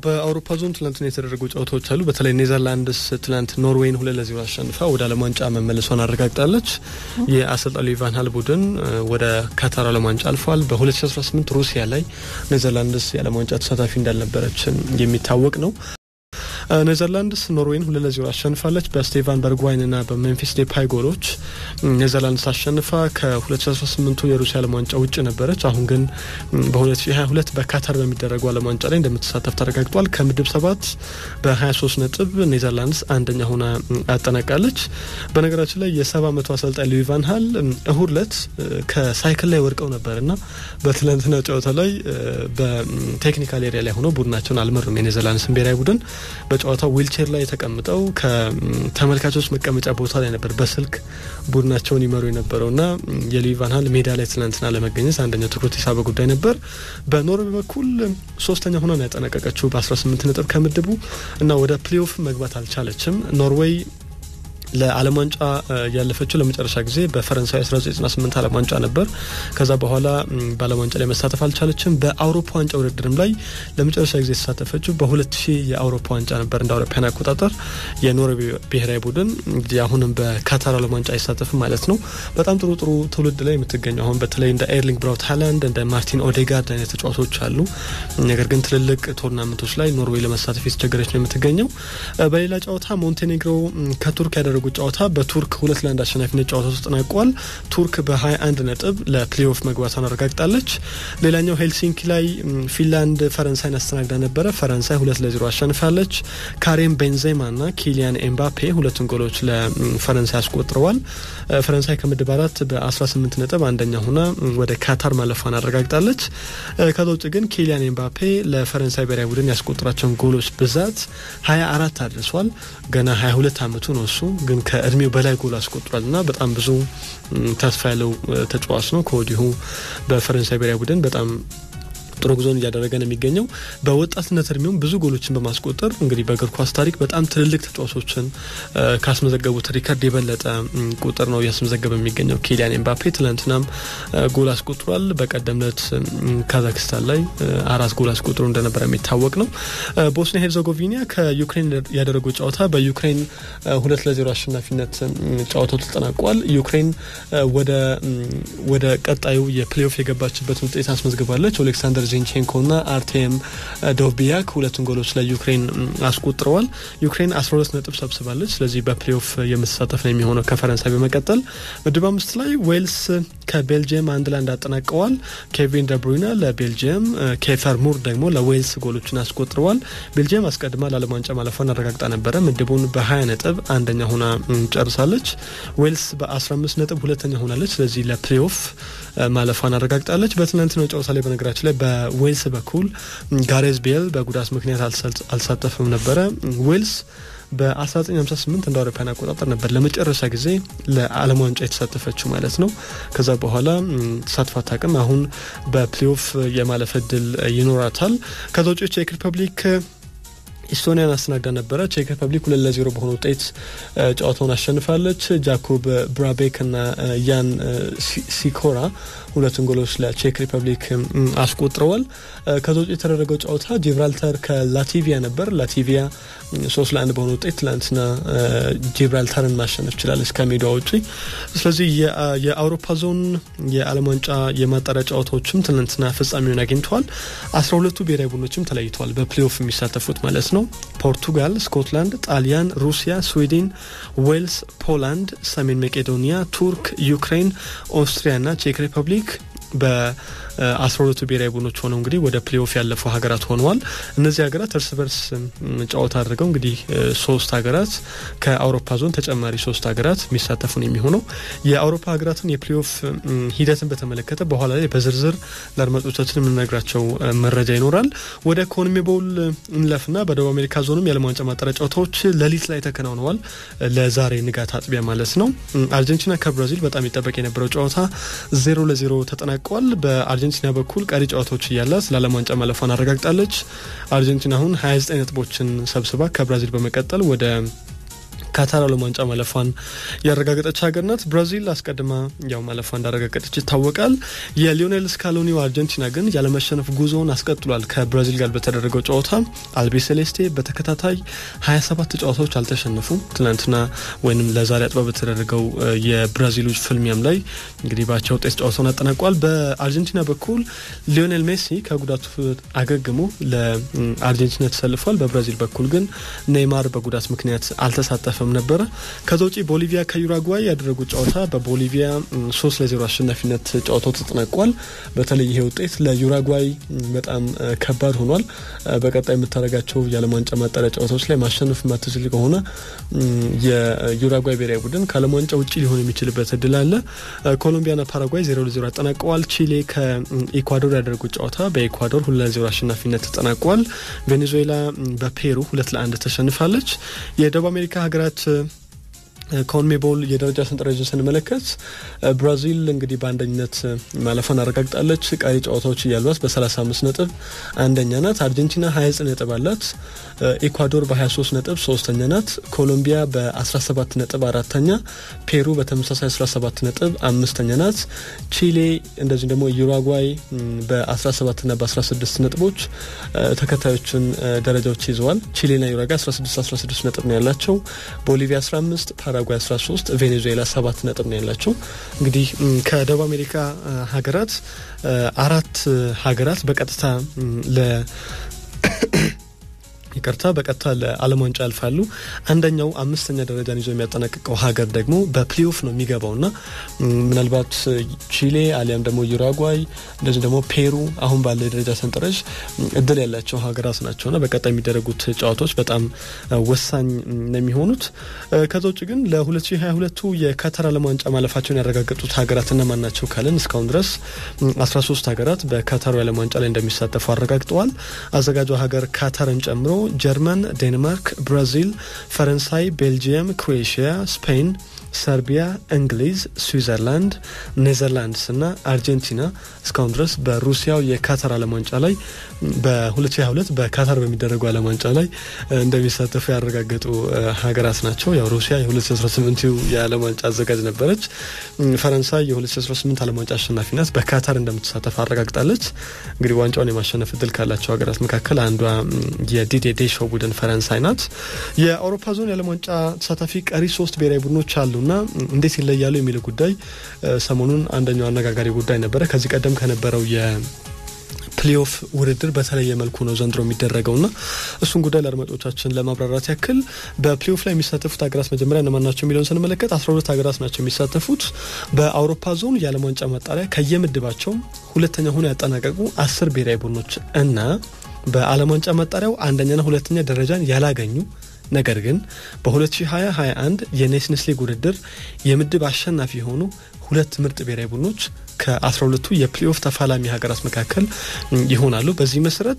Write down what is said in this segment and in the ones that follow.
በአውሮፓ ዞን ትላንትና የተደረጉ ጨዋታዎች አሉ። በተለይ ኔዘርላንድስ ትላንት ኖርዌይን ሁለት ለዜሮ አሸንፋ ወደ ዓለም ዋንጫ መመለሷን አረጋግጣለች። የአሰልጣኝ ሉዊ ሃል ቡድን ወደ ካታር ዓለም ዋንጫ አልፏል። በ2018 ሩሲያ ላይ ኔዘርላንድስ የዓለም ዋንጫ ተሳታፊ እንዳልነበረች የሚታወቅ ነው። ኔዘርላንድስ ኖርዌይን ሁለት ለዜሮ አሸንፋለች። በስቴቫን በርጓይን ና በሜምፊስ ዴፓይ ጎሎች ኔዘርላንድስ አሸንፋ ከ2018ቱ የሩሲያ ዓለም ዋንጫ ውጭ ነበረች። አሁን ግን በ2022 በካታር በሚደረጉ ዓለም ዋንጫ ላይ እንደምትሳተፍ ተረጋግጧል። ከምድብ ሰባት በ23 ነጥብ ኔዘርላንድስ አንደኛ ሆና አጠናቃለች። በነገራችን ላይ የሰባ ዓመቱ አሰልጣኝ ሉዊ ቫን ሃል እሁድ ዕለት ከሳይክል ላይ ወድቀው ነበር እና በትላንትና ጨዋታ ላይ በቴክኒካል ኤሪያ ላይ ሆነው ቡድናቸውን አልመሩም። የኔዘርላንድስን ብሔራዊ ቡድን በጨዋታው ዊልቼር ላይ ተቀምጠው ከተመልካቾች መቀመጫ ቦታ ላይ ነበር በስልክ ቡድናቸውን ይመሩ የነበረው እና የሉዊ ቫን ሃል ሜዳ ላይ ትናንትና ለመገኘት አንደኛው ትኩረት የሳበ ጉዳይ ነበር። በኖርዌይ በኩል ሶስተኛ ሆና ነው ያጠናቀቀችው በ18 ነጥብ ከምድቡ እና ወደ ፕሌኦፍ መግባት አልቻለችም። ኖርዌይ ለዓለም ዋንጫ ያለፈችው ለመጨረሻ ጊዜ በፈረንሳይ 1998 ዓለም ዋንጫ ነበር። ከዛ በኋላ በዓለም ዋንጫ ላይ መሳተፍ አልቻለችም። በአውሮፓ ዋንጫ ውድድርም ላይ ለመጨረሻ ጊዜ የተሳተፈችው በ2000 የአውሮፓ ዋንጫ ነበር እንደ አውሮፓውያን አቆጣጠር። የኖርዌይ ብሔራዊ ቡድን እንግዲህ አሁንም በካታር ዓለም ዋንጫ አይሳተፍም ማለት ነው። በጣም ጥሩ ጥሩ ትውልድ ላይ የምትገኘው አሁን በተለይ እንደ ኤርሊንግ ብራውት ሃላንድ እንደ ማርቲን ኦዴጋርድ አይነት ተጫዋቾች አሉ። ነገር ግን ትልልቅ ቶርናመንቶች ላይ ኖርዌይ ለመሳተፍ የተቸገረች ነው የምትገኘው። በሌላ ጨዋታ ሞንቴኔግሮ ከቱርክ ያደረጉ ጨዋታ በቱርክ ሁለት ለአንድ አሸናፊነት ጨዋታ ተጠናቋል። ቱርክ በ21 ነጥብ ለፕሌኦፍ መግባቷን አረጋግጣለች። ሌላኛው ሄልሲንኪ ላይ ፊንላንድ ፈረንሳይን አስተናግዳ ነበረ። ፈረንሳይ ሁለት ለዜሮ አሸንፋለች። ካሬም ቤንዜማ ና ኪሊያን ኤምባፔ ሁለቱን ጎሎች ለፈረንሳይ አስቆጥረዋል። ፈረንሳይ ከምድብ አራት በ18 ነጥብ አንደኛ ሆና ወደ ካታር ማለፏን አረጋግጣለች። ከዛ ውጭ ግን ኪሊያን ኤምባፔ ለፈረንሳይ ብሔራዊ ቡድን ያስቆጠራቸውን ጎሎች ብዛት 24 አድርሷል። ገና 22 አመቱ ነው እሱ ግን ከእድሜው በላይ ጎል አስቆጥሯል እና በጣም ብዙ ተስፋ ያለው ተጫዋች ነው። ከወዲሁ በፈረንሳይ ብሔራዊ ቡድን በጣም ጥሩ ጉዞን እያደረገ ነው የሚገኘው። በወጣትነት እድሜውም ብዙ ጎሎችን በማስቆጠር እንግዲህ በእግር ኳስ ታሪክ በጣም ትልልቅ ተጫዋቾችን ካስመዘገቡት ሪከርድ የበለጠ ቁጥር ነው እያስመዘገበ የሚገኘው ኪሊያን ኤምባፔ። ትናንትናም ጎል አስቆጥሯል። በቀደም ዕለት ካዛክስታን ላይ አራት ጎል አስቆጥሮ እንደነበረ የሚታወቅ ነው። ቦስኒያ ሄርዘጎቪና ከዩክሬን ያደረጉ ጨዋታ በዩክሬን ሁለት ለዜሮ አሸናፊነት ጨዋታው ተጠናቋል። ዩክሬን ወደ ቀጣዩ የፕሌኦፍ የገባችበት ውጤት አስመዝግባለች። ኦሌክሳንደር ዚንቼንኮ ና አርቴም ዶቢያክ ሁለቱን ጎሎች ለዩክሬን አስቆጥረዋል። ዩክሬን 12 ነጥብ ሰብስባለች። ስለዚህ በፕሌኦፍ የምትሳተፍ ነው የሚሆነው ከፈረንሳይ በመቀጠል ምድብ አምስት ላይ ዌልስ ከቤልጅየም አንድ ለአንድ አጠናቀዋል። ኬቪን ደብሩይነ ለቤልጅየም፣ ኬፈር ሙር ደግሞ ለዌልስ ጎሎችን አስቆጥረዋል። ቤልጅየም አስቀድማ ለዓለም ዋንጫ ማለፏን አረጋግጣ ነበረ። ምድቡን በ20 ነጥብ አንደኛ ሆና ጨርሳለች። ዌልስ በ15 ነጥብ ሁለተኛ ሆናለች። ስለዚህ ለፕሌኦፍ ማለፏን አረጋግጣለች። በትናንትናው ጨዋታ ላይ በነገራችን ላይ በዌልስ በኩል ጋሬዝ ቤል በጉዳት ምክንያት አልሳተፍም ነበረ። ዌልስ በ1958 እንደ አውሮፓውያን አቆጣጠር ነበር ለመጨረሻ ጊዜ ለዓለም ዋንጫ የተሳተፈችው ማለት ነው። ከዛ በኋላ ተሳትፋ አታውቅም። አሁን በፕሌኦፍ የማለፍ እድል ይኖራታል። ከዛ ውጭ ቼክ ሪፐብሊክ ኢስቶኒያን አስተናግዳ ነበረ። ቼክ ሪፐብሊክ ሁለት ለዜሮ በሆነ ውጤት ጨዋታውን አሸንፋለች። ጃኮብ ብራቤክ እና ያን ሲኮራ ሁለቱን ጎሎች ለቼክ ሪፐብሊክ አስቆጥረዋል። ከዛ ውጭ የተደረገው ጨዋታ ጂብራልተር ከላቲቪያ ነበር። ላቲቪያ ሶስት ለአንድ በሆነ ውጤት ትላንትና ጂብራልተርን ማሸነፍ ችላለች ከሜዳ ውጪ። ስለዚህ የአውሮፓ ዞን የዓለም ዋንጫ የማጣሪያ ጨዋታዎችም ትናንትና ፍጻሜውን አግኝተዋል። አስራ ሁለቱ ብሔራዊ ቡድኖችም ተለይተዋል በፕሌኦፍ የሚሳተፉት ማለት ነው። ፖርቱጋል፣ ስኮትላንድ፣ ጣሊያን፣ ሩሲያ፣ ስዊድን፣ ዌልስ፣ ፖላንድ፣ ሰሜን መቄዶኒያ፣ ቱርክ፣ ዩክሬን፣ ኦስትሪያ ና ቼክ ሪፐብሊክ በአስራ ሁለቱ ብሔራዊ ቡድኖች ሆነው እንግዲህ ወደ ፕሌኦፍ ያለፉ ሀገራት ሆነዋል። እነዚህ ሀገራት እርስ በርስ ጨዋታ አድርገው እንግዲህ ሶስት ሀገራት ከአውሮፓ ዞን ተጨማሪ ሶስት ሀገራት የሚሳተፉ ነው የሚሆነው። የአውሮፓ ሀገራትን የፕሌኦፍ ሂደትን በተመለከተ በኋላ ላይ በዝርዝር ለአድማጮቻችን የምንነግራቸው መረጃ ይኖራል። ወደ ኮንሜቦል እንለፍና በደቡብ አሜሪካ ዞንም የዓለም ዋንጫ ማጣሪያ ጨዋታዎች ሌሊት ላይ ተከናውነዋል። ለዛሬ ንጋት አጥቢያ ማለት ነው። አርጀንቲና ከብራዚል በጣም ይጠበቅ የነበረው ጨዋታ ዜሮ ለዜሮ ተጠናቀዋል። በአርጀንቲና በኩል ቀሪ ጨዋታዎች እያላት ለዓለም ዋንጫ ማለፏን አረጋግጣለች። አርጀንቲና አሁን 29 ነጥቦችን ሰብስባ ከብራዚል በመቀጠል ወደ ካታር ዓለም ዋንጫ ማለፏን ያረጋገጠች ሀገር ናት። ብራዚል አስቀድማ ያው ማለፏ እንዳረጋገጠች ይታወቃል። የሊዮኔል ስካሎኒው አርጀንቲና ግን ያለመሸነፍ ጉዞውን አስቀጥሏል። ከብራዚል ጋር በተደረገው ጨዋታ አልቢ ሴሌስቴ በተከታታይ 27 ጨዋታዎች አልተሸነፉም። ትናንትና ወይም ለዛሬ አጥባ በተደረገው የብራዚሉ ፍልሚያም ላይ እንግዲህ ባቻ ውጤት ጨዋታውን አጠናቋል። በአርጀንቲና በኩል ሊዮኔል ሜሲ ከጉዳቱ አገግሞ ለአርጀንቲና ተሰልፏል። በብራዚል በኩል ግን ኔይማር በጉዳት ምክንያት አልተሳተፈም ነበረ። ከዛ ውጪ ቦሊቪያ ከዩራጓይ ያደረጉት ጨዋታ በቦሊቪያ ሶስት ለዜሮ አሸናፊነት ጨዋታው ተጠናቋል። በተለይ ይሄ ውጤት ለዩራጓይ በጣም ከባድ ሆኗል። በቀጣይ የምታደርጋቸው የዓለም ዋንጫ ማጣሪያ ጨዋታዎች ላይ ማሸነፍ የማትችል ከሆነ የዩራጓይ ብሔራዊ ቡድን ከዓለም ዋንጫ ውጭ ሊሆን የሚችልበት እድል አለ። ኮሎምቢያና ፓራጓይ ዜሮ ለዜሮ አጠናቀዋል። ቺሌ ከኢኳዶር ያደረጉት ጨዋታ በኢኳዶር ሁለት ለዜሮ አሸናፊነት ተጠናቋል። ቬኔዙዌላ በፔሩ ሁለት ለአንድ ተሸንፋለች። የደቡብ አሜሪካ ሀገራት ኮንሜቦል የደረጃ ሰንጠረዥን ስንመለከት ብራዚል እንግዲህ በአንደኝነት ማለፏን አረጋግጣለች። ቀሪ ጨዋታዎች እያሏት በ35 ነጥብ አንደኛ ናት። አርጀንቲና 29 ነጥብ አላት። ኢኳዶር በ23 ነጥብ ሶስተኛ ናት። ኮሎምቢያ በ17 ነጥብ አራተኛ፣ ፔሩ በተመሳሳይ 17 ነጥብ አምስተኛ ናት። ቺሌ እንደዚሁም ደግሞ ዩራጓይ በ17 ና በ16 ነጥቦች ተከታዮችን ደረጃዎች ይዘዋል። ቺሌና ዩራጓይ 16 16 ነጥብ ነው ያላቸው። ቦሊቪያ 15 ፓራጓይ 13 ቬኔዙዌላ ሰባት ነጥብ ነው ያላቸው። እንግዲህ ከደቡብ አሜሪካ ሀገራት አራት ሀገራት በቀጥታ ለ ይቅርታ በቀጥታ ለዓለም ዋንጫ ያልፋሉ። አንደኛው አምስተኛ ደረጃን ይዞ የሚያጠናቅቀው ሀገር ደግሞ በፕሌኦፍ ነው የሚገባው ና ምናልባት ቺሌ አሊያም ደግሞ ዩራጓይ እንደዚህ ደግሞ ፔሩ አሁን ባለ የደረጃ ሰንጠረዥ እድል ያላቸው ሀገራት ናቸው ና በቀጣይ የሚደረጉት ጨዋታዎች በጣም ወሳኝ ነው የሚሆኑት። ከዛ ውጭ ግን ለ2022 የካታር ዓለም ዋንጫ ማለፋቸውን ያረጋገጡት ሀገራት እነማን ናቸው ካልን እስካሁን ድረስ 13 ሀገራት በካታሩ የዓለም ዋንጫ ላይ እንደሚሳተፉ አረጋግጠዋል። አዘጋጇ ሀገር ካታርን ጨምሮ ጀርመን፣ ዴንማርክ፣ ብራዚል፣ ፈረንሳይ፣ ቤልጂየም፣ ክሮኤሽያ፣ ስፔን፣ ሰርቢያ፣ እንግሊዝ፣ ስዊዘርላንድ፣ ኔዘርላንድስ እና አርጀንቲና እስካሁን ድረስ በሩሲያው የካታር ዓለም ዋንጫ ላይ በ2022 በካታር በሚደረገው ዓለም ዋንጫ ላይ እንደሚሳተፉ ያረጋገጡ ሀገራት ናቸው። ያው ሩሲያ የ2018 የዓለም ዋንጫ አዘጋጅ ነበረች። ፈረንሳይ የ2018 ዓለም ዋንጫ አሸናፊ ናት። በካታር እንደምትሳተፍ አረጋግጣለች። እንግዲህ ዋንጫውን የማሸነፍ እድል ካላቸው ሀገራት መካከል አንዷ የዲዴ ዴሾ ቡድን ፈረንሳይ ናት። የአውሮፓ ዞን የዓለም ዋንጫ ተሳታፊ ቀሪ ሶስት ብሔራዊ ቡድኖች አሉና እንዴት ይለያሉ የሚለው ጉዳይ ሰሞኑን አንደኛው አነጋጋሪ ጉዳይ ነበረ። ከዚህ ቀደም ከነበረው የ ፕሌኦፍ ውድድር በተለየ መልኩ ነው ዘንድሮ የሚደረገው ና እሱን ጉዳይ ለአድማጮቻችን ለማብራራት ያክል በፕሌኦፍ ላይ የሚሳተፉት ሀገራት መጀመሪያ እነማን ናቸው የሚለውን ስንመለከት አስራ ሁለት ሀገራት ናቸው የሚሳተፉት። በአውሮፓ ዞን የዓለም ዋንጫ ማጣሪያ ከየምድባቸው ሁለተኛ ሆኖ ያጠናቀቁ አስር ብሔራዊ ቡድኖች እና በዓለም ዋንጫ ማጣሪያው አንደኛና ሁለተኛ ደረጃን ያላገኙ ነገር ግን በ2020/21 የኔሽንስ ሊግ ውድድር የምድብ አሸናፊ የሆኑ ሁለት ምርጥ ብሔራዊ ቡድኖች ከ12ቱ የፕሌኦፍ ተፋላሚ ሀገራት መካከል ይሆናሉ። በዚህ መሰረት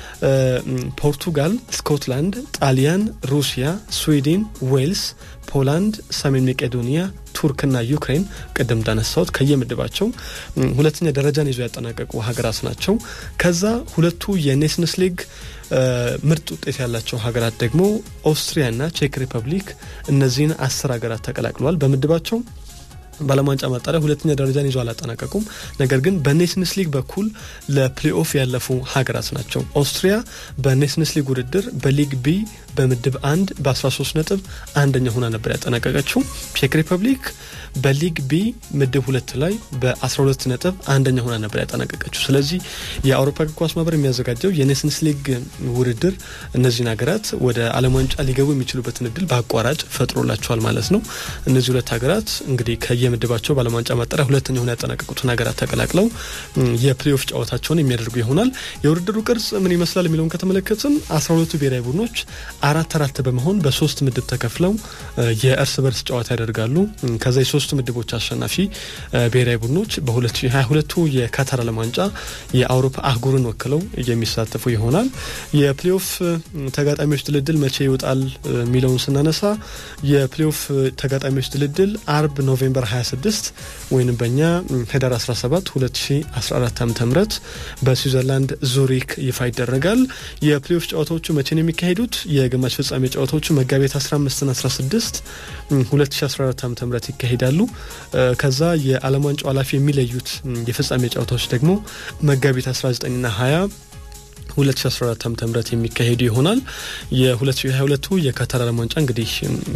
ፖርቱጋል፣ ስኮትላንድ፣ ጣሊያን፣ ሩሲያ፣ ስዊድን፣ ዌልስ፣ ፖላንድ፣ ሰሜን መቄዶኒያ ቱርክና ዩክሬን ቅድም እንዳነሳሁት ከየምድባቸው ሁለተኛ ደረጃን ይዞ ያጠናቀቁ ሀገራት ናቸው። ከዛ ሁለቱ የኔሽንስ ሊግ ምርጥ ውጤት ያላቸው ሀገራት ደግሞ ኦስትሪያና ቼክ ሪፐብሊክ እነዚህን አስር ሀገራት ተቀላቅለዋል በምድባቸው በዓለም ዋንጫ ማጣሪያ ሁለተኛ ደረጃን ይዞ አላጠናቀቁም። ነገር ግን በኔሽንስ ሊግ በኩል ለፕሌኦፍ ያለፉ ሀገራት ናቸው። ኦስትሪያ በኔሽንስ ሊግ ውድድር በሊግ ቢ በምድብ አንድ በ13 ነጥብ አንደኛ ሆና ነበር ያጠናቀቀችው። ቼክ ሪፐብሊክ በሊግ ቢ ምድብ ሁለት ላይ በ12 ነጥብ አንደኛ ሆና ነበር ያጠናቀቀችው። ስለዚህ የአውሮፓ እግር ኳስ ማህበር የሚያዘጋጀው የኔሽንስ ሊግ ውድድር እነዚህን ሀገራት ወደ ዓለም ዋንጫ ሊገቡ የሚችሉበትን እድል በአቋራጭ ፈጥሮላቸዋል ማለት ነው። እነዚህ ሁለት ሀገራት እንግዲህ ከየምድባቸው በዓለም ዋንጫ ማጣሪያ ሁለተኛ ሆና ያጠናቀቁትን ሀገራት ተቀላቅለው የፕሌኦፍ ጨዋታቸውን የሚያደርጉ ይሆናል። የውድድሩ ቅርጽ ምን ይመስላል የሚለውን ከተመለከትን 12ቱ ብሔራዊ ቡድኖች አራት አራት በመሆን በሶስት ምድብ ተከፍለው የእርስ በርስ ጨዋታ ያደርጋሉ። ከዛ የሶስቱ ምድቦች አሸናፊ ብሔራዊ ቡድኖች በ2022ቱ የካታር ዓለም ዋንጫ የአውሮፓ አህጉርን ወክለው የሚሳተፉ ይሆናል። የፕሌኦፍ ተጋጣሚዎች ድልድል መቼ ይወጣል የሚለውን ስናነሳ የፕሌኦፍ ተጋጣሚዎች ድልድል አርብ ኖቬምበር 26 ወይም በእኛ ህዳር 17 2014 ዓ ም በስዊዘርላንድ ዙሪክ ይፋ ይደረጋል። የፕሌኦፍ ጨዋታዎቹ መቼ ነው የሚካሄዱት? የእግር የግማሽ ፍጻሜ ጨዋታዎቹ መጋቢት 15ና 16 2014 ዓ ም ይካሄዳሉ። ከዛ የዓለም ዋንጫው ኃላፊ የሚለዩት የፍጻሜ ጨዋታዎች ደግሞ መጋቢት 19ና 20 2014 ዓ ም የሚካሄዱ ይሆናል። የ2022 የካታር ዓለም ዋንጫ እንግዲህ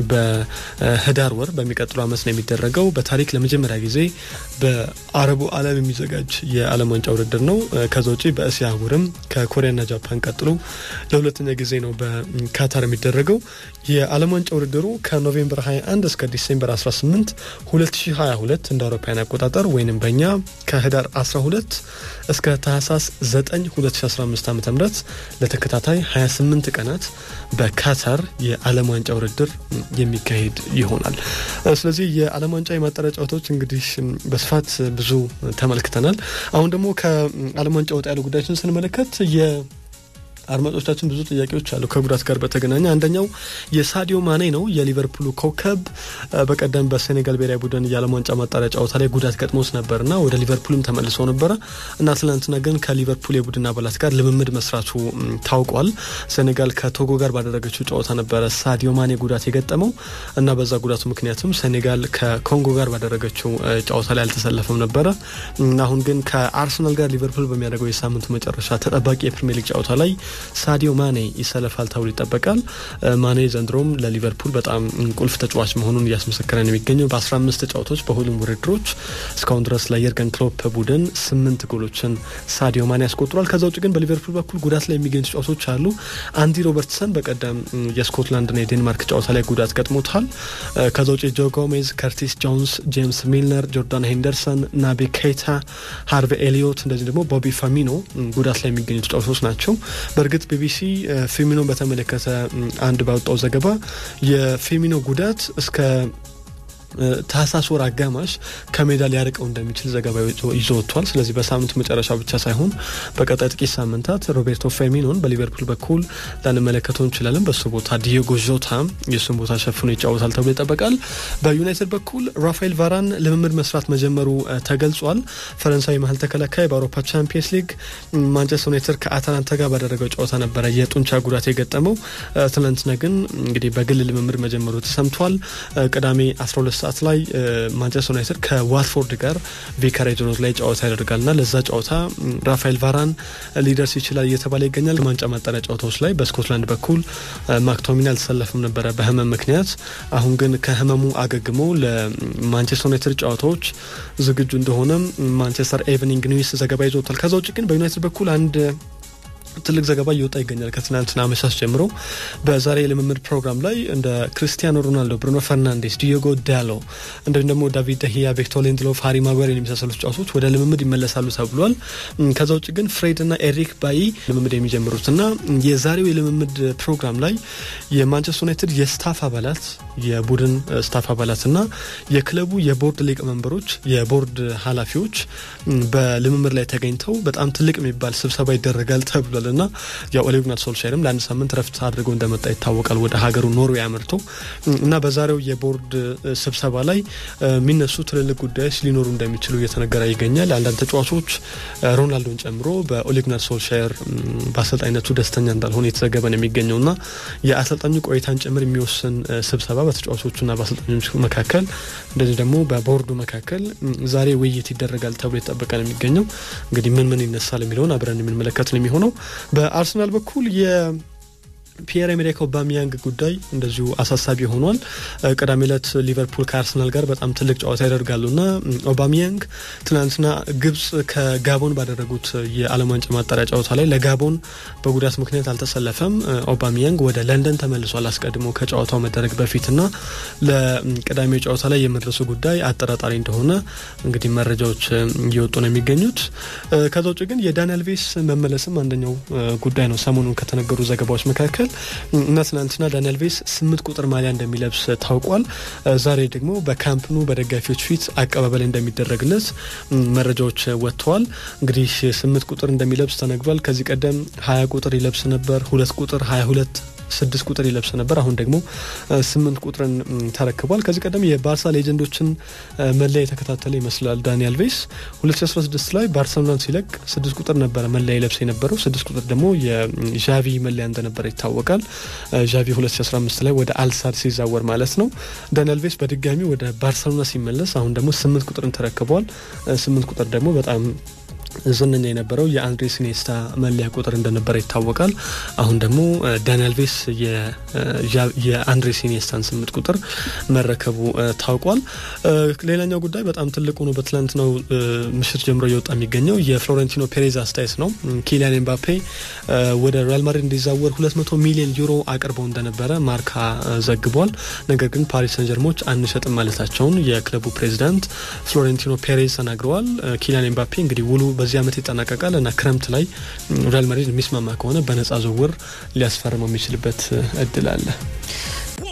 በህዳር ወር በሚቀጥሉ ዓመት ነው የሚደረገው። በታሪክ ለመጀመሪያ ጊዜ በአረቡ ዓለም የሚዘጋጅ የዓለም ዋንጫ ውድድር ነው። ከዛ ውጪ በእስያ አህጉርም ከኮሪያና ጃፓን ቀጥሎ ለሁለተኛ ጊዜ ነው በካታር የሚደረገው። የዓለም ዋንጫ ውድድሩ ከኖቬምበር 21 እስከ ዲሴምበር 18 2022 እንደ አውሮፓውያን አቆጣጠር ወይንም በእኛ ከህዳር 12 እስከ ታህሳስ 9 2015 ዓ ም ለተከታታይ 28 ቀናት በካታር የዓለም ዋንጫ ውድድር የሚካሄድ ይሆናል። ስለዚህ የዓለም ዋንጫ የማጣሪያ ጨዋታዎች እንግዲህ በስፋት ብዙ ተመልክተናል። አሁን ደግሞ ከዓለም ዋንጫ ወጣ ያሉ ጉዳዮችን ስንመለከት የ አድማጮቻችን ብዙ ጥያቄዎች አሉ ከጉዳት ጋር በተገናኘ አንደኛው የሳዲዮ ማኔ ነው። የሊቨርፑሉ ኮከብ በቀደም በሴኔጋል ብሔራዊ ቡድን የዓለም ዋንጫ ማጣሪያ ጨዋታ ላይ ጉዳት ገጥሞት ነበርና ወደ ሊቨርፑልም ተመልሶ ነበረ እና ትናንትና ግን ከሊቨርፑል የቡድን አባላት ጋር ልምምድ መስራቱ ታውቋል። ሴኔጋል ከቶጎ ጋር ባደረገችው ጨዋታ ነበረ ሳዲዮ ማኔ ጉዳት የገጠመው እና በዛ ጉዳቱ ምክንያትም ሴኔጋል ከኮንጎ ጋር ባደረገችው ጨዋታ ላይ አልተሰለፈም ነበረ። አሁን ግን ከአርሰናል ጋር ሊቨርፑል በሚያደርገው የሳምንቱ መጨረሻ ተጠባቂ የፕሪሚየር ሊግ ጨዋታ ላይ ሳዲዮ ማኔ ይሰለፋል ተብሎ ይጠበቃል። ማኔ ዘንድሮም ለሊቨርፑል በጣም ቁልፍ ተጫዋች መሆኑን እያስመሰከረ ነው የሚገኘው። በ15 ጨዋታዎች በሁሉም ውድድሮች እስካሁን ድረስ ለየርገን ክሎፕ ቡድን ስምንት ጎሎችን ሳዲዮ ማኔ ያስቆጥሯል። ከዛ ውጭ ግን በሊቨርፑል በኩል ጉዳት ላይ የሚገኙ ተጫዋቾች አሉ። አንዲ ሮበርትሰን በቀደም የስኮትላንድና የዴንማርክ ጨዋታ ላይ ጉዳት ገጥሞታል። ከዛ ውጭ ጆ ጎሜዝ፣ ከርቲስ ጆንስ፣ ጄምስ ሚልነር፣ ጆርዳን ሄንደርሰን፣ ናቢ ኬታ፣ ሃርቬ ኤሊዮት እንደዚህ ደግሞ ቦቢ ፋሚኖ ጉዳት ላይ የሚገኙ ተጫዋቾች ናቸው። በእርግጥ ቢቢሲ ፌሚኖን በተመለከተ አንድ ባወጣው ዘገባ የፌሚኖ ጉዳት እስከ ታህሳስ ወር አጋማሽ ከሜዳ ሊያርቀው እንደሚችል ዘገባ ይዞ ወጥቷል። ስለዚህ በሳምንቱ መጨረሻ ብቻ ሳይሆን በቀጣይ ጥቂት ሳምንታት ሮቤርቶ ፌሚኖን በሊቨርፑል በኩል ላንመለከተው እንችላለን። በሱ ቦታ ዲዮጎ ዦታ የእሱን ቦታ ሸፍኖ ይጫወታል ተብሎ ይጠበቃል። በዩናይትድ በኩል ራፋኤል ቫራን ልምምድ መስራት መጀመሩ ተገልጿል። ፈረንሳዊ መሀል ተከላካይ በአውሮፓ ቻምፒየንስ ሊግ ማንቸስተር ዩናይትድ ከአታላንታ ጋር ባደረገው ጨዋታ ነበረ የጡንቻ ጉዳት የገጠመው። ትናንትና ግን እንግዲህ በግል ልምምድ መጀመሩ ተሰምቷል። ቅዳሜ 12 ሰዓት ላይ ማንቸስተር ዩናይትድ ከዋትፎርድ ጋር ቪካሬጅ ሮድ ላይ ጨዋታ ያደርጋልና ለዛ ጨዋታ ራፋኤል ቫራን ሊደርስ ይችላል እየተባለ ይገኛል። ዋንጫ ማጣሪያ ጨዋታዎች ላይ በስኮትላንድ በኩል ማክቶሚኒ አልተሰለፍም ነበረ በህመም ምክንያት። አሁን ግን ከህመሙ አገግሞ ለማንቸስተር ዩናይትድ ጨዋታዎች ዝግጁ እንደሆነ ማንቸስተር ኤቭኒንግ ኒውስ ዘገባ ይዞታል። ከዛ ውጭ ግን በዩናይትድ በኩል አንድ ትልቅ ዘገባ እየወጣ ይገኛል። ከትናንትና አመሻሽ ጀምሮ በዛሬ የልምምድ ፕሮግራም ላይ እንደ ክሪስቲያኖ ሮናልዶ፣ ብሩኖ ፈርናንዴስ፣ ዲዮጎ ዳሎ እንዲሁም ደግሞ ዳቪድ ደሂያ፣ ቪክቶር ሊንድሎፍ፣ ሃሪ ማጓር የሚመሳሰሉ ተጫዋቾች ወደ ልምምድ ይመለሳሉ ተብሏል። ከዛ ውጭ ግን ፍሬድ እና ኤሪክ ባይ ልምምድ የሚጀምሩትና የዛሬው የልምምድ ፕሮግራም ላይ የማንቸስተር ዩናይትድ የስታፍ አባላት የቡድን ስታፍ አባላትና የክለቡ የቦርድ ሊቀመንበሮች የቦርድ ኃላፊዎች በልምምድ ላይ ተገኝተው በጣም ትልቅ የሚባል ስብሰባ ይደረጋል ተብሏል እና ያው ኦሌ ጉናር ሶልሻየርም ለአንድ ሳምንት ረፍት አድርገው እንደመጣ ይታወቃል ወደ ሀገሩ ኖርዌይ አምርቶ እና በዛሬው የቦርድ ስብሰባ ላይ የሚነሱ ትልልቅ ጉዳዮች ሊኖሩ እንደሚችሉ እየተነገረ ይገኛል። አንዳንድ ተጫዋቾች ሮናልዶን ጨምሮ በኦሌ ጉናር ሶልሻየር በአሰልጣኝነቱ ደስተኛ እንዳልሆነ የተዘገበ ነው የሚገኘው እና የአሰልጣኙ ቆይታን ጭምር የሚወስን ስብሰባ በተጫዋቾቹና በአሰልጣኞች መካከል እንደዚህ ደግሞ በቦርዱ መካከል ዛሬ ውይይት ይደረጋል ተብሎ የተጠበቀ ነው የሚገኘው። እንግዲህ ምን ምን ይነሳል የሚለውን አብረን የምንመለከት ነው የሚሆነው። በአርሰናል በኩል ፒየር ኤሜሪክ ኦባሚያንግ ጉዳይ እንደዚሁ አሳሳቢ ሆኗል። ቅዳሜ ዕለት ሊቨርፑል ከአርሰናል ጋር በጣም ትልቅ ጨዋታ ያደርጋሉና ኦባሚያንግ ትናንትና ግብጽ ከጋቦን ባደረጉት የዓለም ዋንጫ ማጣሪያ ጨዋታ ላይ ለጋቦን በጉዳት ምክንያት አልተሰለፈም። ኦባሚያንግ ወደ ለንደን ተመልሷል አስቀድሞ ከጨዋታው መደረግ በፊትና ለቅዳሜ ጨዋታ ላይ የመድረሱ ጉዳይ አጠራጣሪ እንደሆነ እንግዲህ መረጃዎች እየወጡ ነው የሚገኙት። ከዛ ውጭ ግን የዳንኤል ቬስ መመለስም አንደኛው ጉዳይ ነው ሰሞኑን ከተነገሩ ዘገባዎች መካከል እና ትናንትና ዳንኤል ቬስ ስምንት ቁጥር ማሊያ እንደሚለብስ ታውቋል። ዛሬ ደግሞ በካምፕኑ በደጋፊዎች ፊት አቀባበል እንደሚደረግለት መረጃዎች ወጥተዋል። እንግዲህ ስምንት ቁጥር እንደሚለብስ ተነግሯል። ከዚህ ቀደም ሀያ ቁጥር ይለብስ ነበር፣ ሁለት ቁጥር ሀያ ሁለት ስድስት ቁጥር ይለብስ ነበር። አሁን ደግሞ ስምንት ቁጥርን ተረክቧል። ከዚህ ቀደም የባርሳ ሌጀንዶችን መለያ የተከታተለ ይመስላል ዳኒ አልቬስ 2016 ላይ ባርሰሎናን ሲለቅ ስድስት ቁጥር ነበረ መለያ ይለብስ የነበረው። ስድስት ቁጥር ደግሞ የዣቪ መለያ እንደነበረ ይታወቃል። ዣቪ 2015 ላይ ወደ አልሳድ ሲዛወር ማለት ነው። ዳኒ አልቬስ በድጋሚ ወደ ባርሰሎና ሲመለስ አሁን ደግሞ ስምንት ቁጥርን ተረክበዋል። ስምንት ቁጥር ደግሞ በጣም ዝነኛ የነበረው የአንድሬስ ኢኒየስታ መለያ ቁጥር እንደነበረ ይታወቃል። አሁን ደግሞ ዳኒ አልቬስ የአንድሬስ ኢኒየስታን ስምንት ቁጥር መረከቡ ታውቋል። ሌላኛው ጉዳይ በጣም ትልቁ ነው። በትላንትናው ምሽት ጀምሮ እየወጣ የሚገኘው የፍሎሬንቲኖ ፔሬዝ አስተያየት ነው። ኪሊያን ኤምባፔ ወደ ሪያል ማድሪድ እንዲዛወር 200 ሚሊዮን ዩሮ አቅርበው እንደነበረ ማርካ ዘግቧል። ነገር ግን ፓሪስ ሰን ጀርሞች አንሸጥም ማለታቸውን የክለቡ ፕሬዚዳንት ፍሎሬንቲኖ ፔሬዝ ተናግረዋል። ኪሊያን ኤምባፔ እንግዲህ ውሉ በዚህ ዓመት ይጠናቀቃል እና ክረምት ላይ ሪያል ማድሪድ የሚስማማ ከሆነ በነጻ ዝውውር ሊያስፈርመው የሚችልበት እድል አለ።